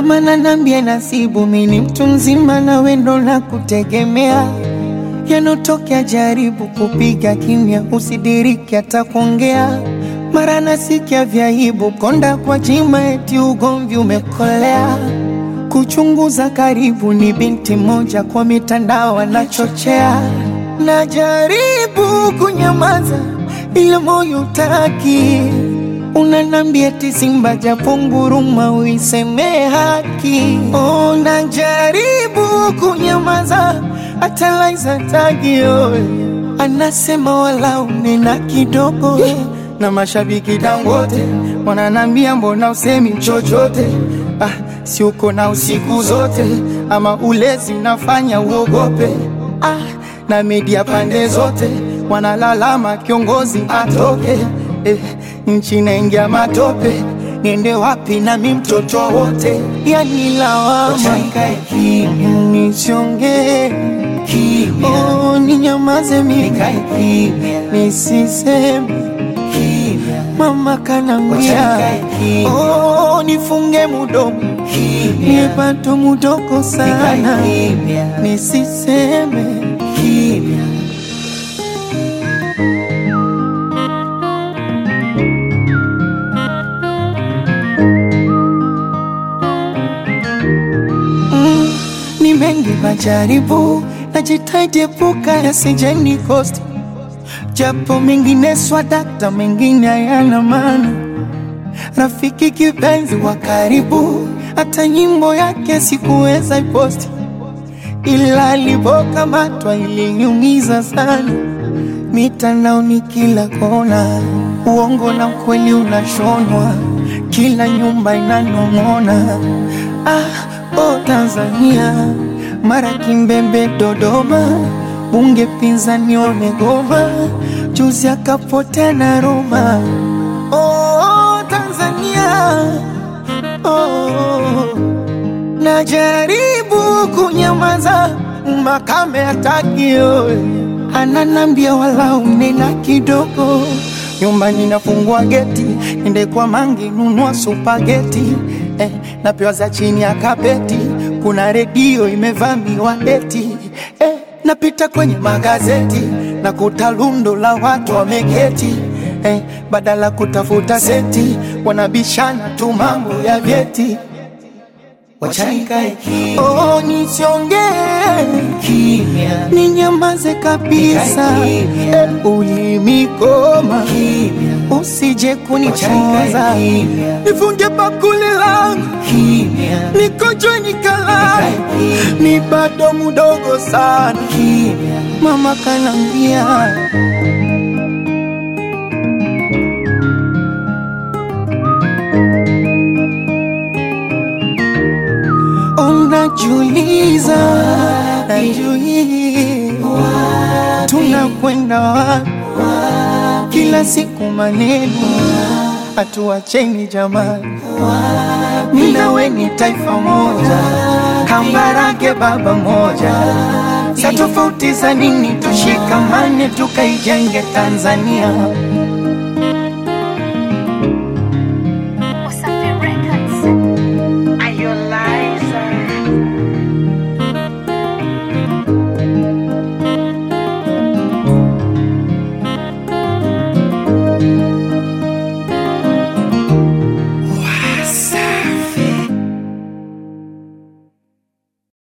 Mama nanambia nasibu, mini mtu mzima na wendo na kutegemea yanotokea, jaribu kupiga kimya, usidiriki hata kuongea. Mara nasikia vyaibu, konda kwa jima, eti ugomvi umekolea. Kuchunguza karibu, ni binti moja kwa mitandao anachochea. Najaribu kunyamaza, ila moyo utaki Unanambia eti Simba japo nguruma uiseme haki. Oh, najaribu kunyamaza hata Laiza tagio anasema wala unena kidogo na mashabiki Dangote wananambia mbona usemi chochote? Ah, si uko na usiku zote ama ulezi unafanya uogope? Ah, na media pande zote wanalalama kiongozi atoke eh, nchi naingia matope, niende wapi nami mtoto wote? Yani lawama nisiongee, oh, ninyamaze mimi nisiseme, mama kanambia oh, nifunge mudomo niepato mudoko sana nisiseme Mm, ni mengi majaribu, najitahidi epuka yasijeni kosti, japo mengine swadakta, mengine hayana maana. Rafiki kipenzi wa karibu, hata nyimbo yake sikuweza iposti, ila alipokamatwa iliniumiza sana. Mitandaoni kila kona, uongo na ukweli unashonwa, kila nyumba inanong'ona. Ah, oh Tanzania, mara Kimbembe, Dodoma, bunge pinzani wamegoma, juzi akapotea na Roma. Oh Tanzania, oh, najaribu kunyamaza, makame hataki oe, ananambia wala unena kidogo nyumbani nafungua geti, ende kwa mangi nunua supageti eh, napewa za chini ya kapeti, kuna redio imevamiwa eti eh, napita kwenye magazeti na kuta lundo la watu wameketi eh, badala kutafuta seti wanabishana tu mambo ya vyeti. Oh, nisiongee ninyamaze kabisa, eh, ulimikoma usije kunichoza, nifunge bakuli langu nikojwe nikalala, ni bado mudogo sana, mama kanambia Unajiuliza, najiuliza tunakwenda wapi? Kila siku maneno, hatuacheni jamani, mimi na wewe ni taifa moja, Kambarage baba moja, sa tofauti za nini? Tushikamane tukaijenge Tanzania.